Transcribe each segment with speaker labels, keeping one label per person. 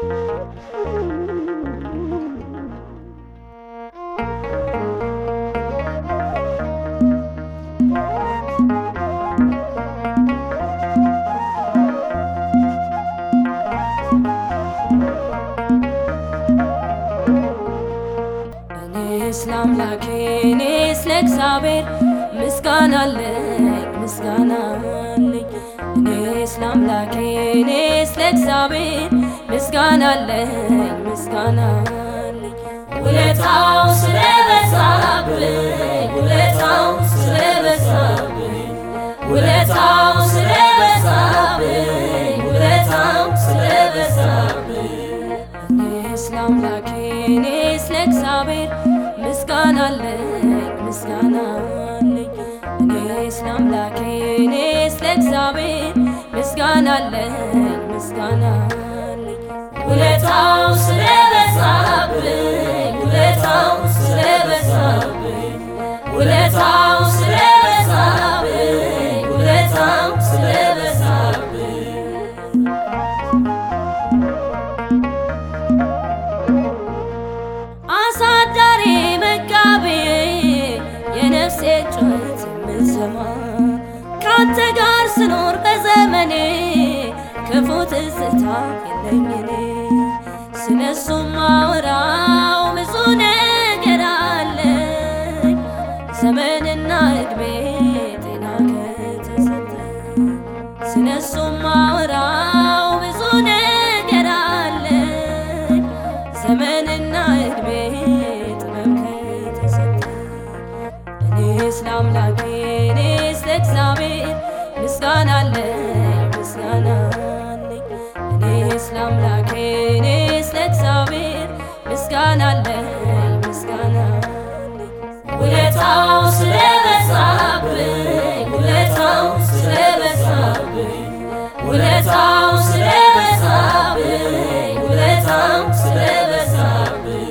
Speaker 1: እኔስ ለአምላኬ እኔስ ለእግዚአብሔር ምስጋና አለኝ ምስጋና አለኝ እኔስ ለአምላኬ እኔስ ለእግዚአብሔር ምስጋና አለኝ ምስጋና አለኝ ውለታው ስለበዛብኝ ውለታው ስለበዛብኝ ውለታው ስለበዛብኝ ውለታው ስለበዛብኝ እኔስ ለአምላኬ እኔስ ለእግዚአብሔር ምስጋና አለኝ ምስጋና አለኝ እኔስ ለአምላኬ እኔስ ለእግዚአብሔር ምስጋና አለኝ ምስጋና አለኝ ውለታው ስለበዛብኝ ውለታው ስለበዛብኝ ውለታው ስለበዛብኝ ውለታው ስለበዛብኝ አሳዳሪ መጋቢ የነፍሴ ጩኸት የምሰማ ካንተ ጋር ስኖር በዘመኔ ክፉ ትዝታ የለኝ እኔ ስለሱ ማወራው ብዙ ነገር አለኝ ዘመንና እድሜ ጤና ከተሰጠ ስለሱ ማወራው ብዙ ነገር አለኝ ዘመንና እድሜ ጥበብ ከተሰጠ እኔስ ለአምላኬ እኔስ ለእግዚአብሔር ምስጋና አለኝ ምስጋና አለኝ እኔስ ለአምላኬ እኔስ ለእግዚአብሔር ምስጋና አለኝ ምስጋና አለኝ ውለታው ስለበዛብኝ ውለታው ስለበዛብኝ ውለታው ስለበዛብኝ ውለታው ስለበዛብኝ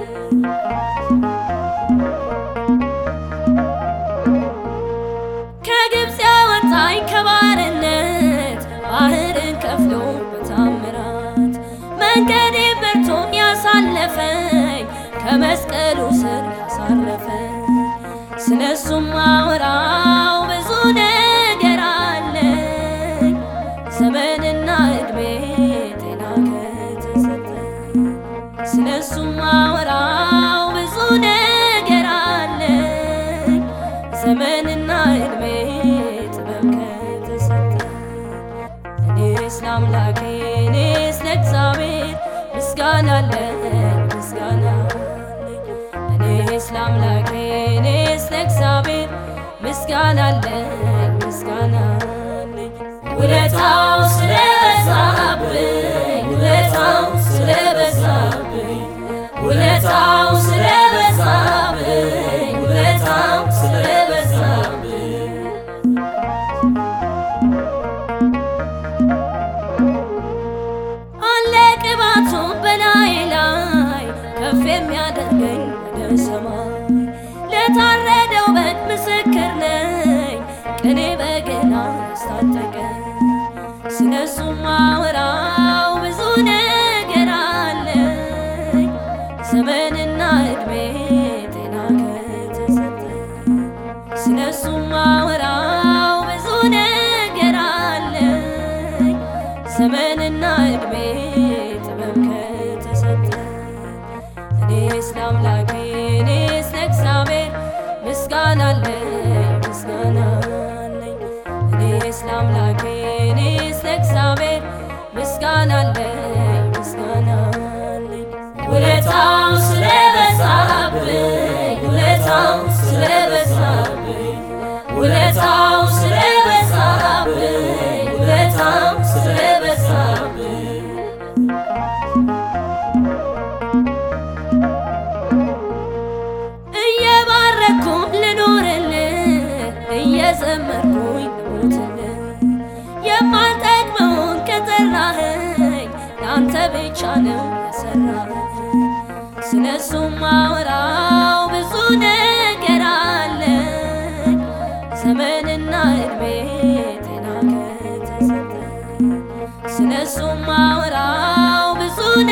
Speaker 1: ከግብፅ ያወጣኝ ከባርነት ባህርን ከፍሎ በታምራት መንገዴ በርቶ ያሳለፈኝ ከመስቀሉ ስር ያሳረፈኝ ስለሱም ማወራው ብዙ ነገር አለኝ ዘመንና እድሜ ጤና ከተሰጠ ስለሱም ማወራው ብዙ ነገር አለኝ ዘመንና እድሜ ጥበብ ከተሰጠ እኔስ ለአምላኬ እኔስ ለእግዚአብሔር ምስጋና አለኝ ምስጋና አለኝ እኔስ ለአምላኬ እኔስ ለእግዚአብሔር ምስጋና አለኝ ምስጋና አለኝ ውለታው ስለበዛብኝ ውለታው ስለበዛብኝ ውለታው ስለበዛብኝ ውለታው ስለበዛብኝ አለ ቅባቱ በላይ ላይ ከፍ የሚያደርገኝ ወደ ሰማይ ለታረደው በግ ምስክር ነኝ ቅኔ በገና ያስታጠቀ ስለሱ ማወራው ብዙ ነገር አለኝ ዘመንና እድሜ ጤና ከተሰጠ ስለሱ ማወራው ብዙ ነገር አለኝ ዘመንና እድሜ ጥበብ ከተሰጠ እኔስ ለአምላኬ እኔስ ለእግዚአብሔር ምስጋና አለኝ ምስጋና አለኝ እኔስ ለአምላኬ እኔስ ለእግዚአብሔር ምስጋና አለኝ ምስጋና አለኝ ውለታው ስለበዛብኝ ውለታው ስለበዛብኝ ውለታው ስለበዛብኝ ውለታው ስለበዛብኝ እየባረኩ ልኖርልህ እየዘመርኩኝ ልሞትልህ የማልጠቅመውን ከጠራኸኝ ለአንተ ብቻ ነው የሰራኸኝ ስለሱ ማወራው ብዙ ነገር አለኝ ዘመንና እድሜ ጤና ከተሰጠ ስለሱ ማወራው ብዙ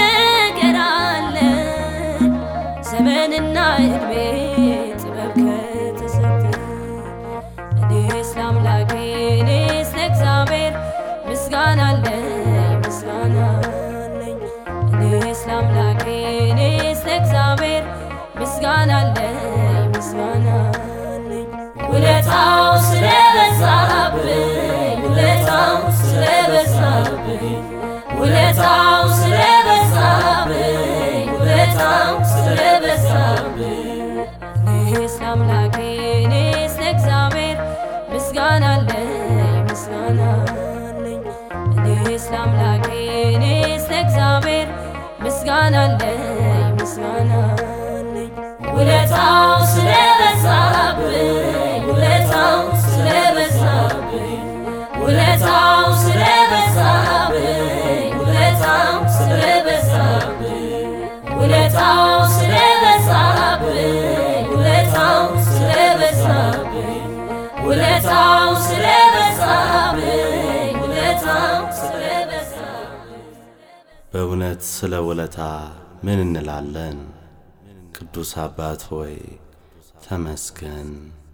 Speaker 1: ምስጋና አለኝ ምስጋና አለኝ ውለታው ስለበዛብኝ ውለታው ስለበዛብኝ ውለታው ስለበዛብኝ ውለታው ስለበዛብኝ ውለታው ስለበዛብኝ ውለታው ስለበዛብኝ ውለታው ስለበዛብኝ ውለታው ስለበዛብኝ
Speaker 2: በእውነት ስለ ውለታ ምን እንላለን? ቅዱስ አባት ሆይ ተመስገን።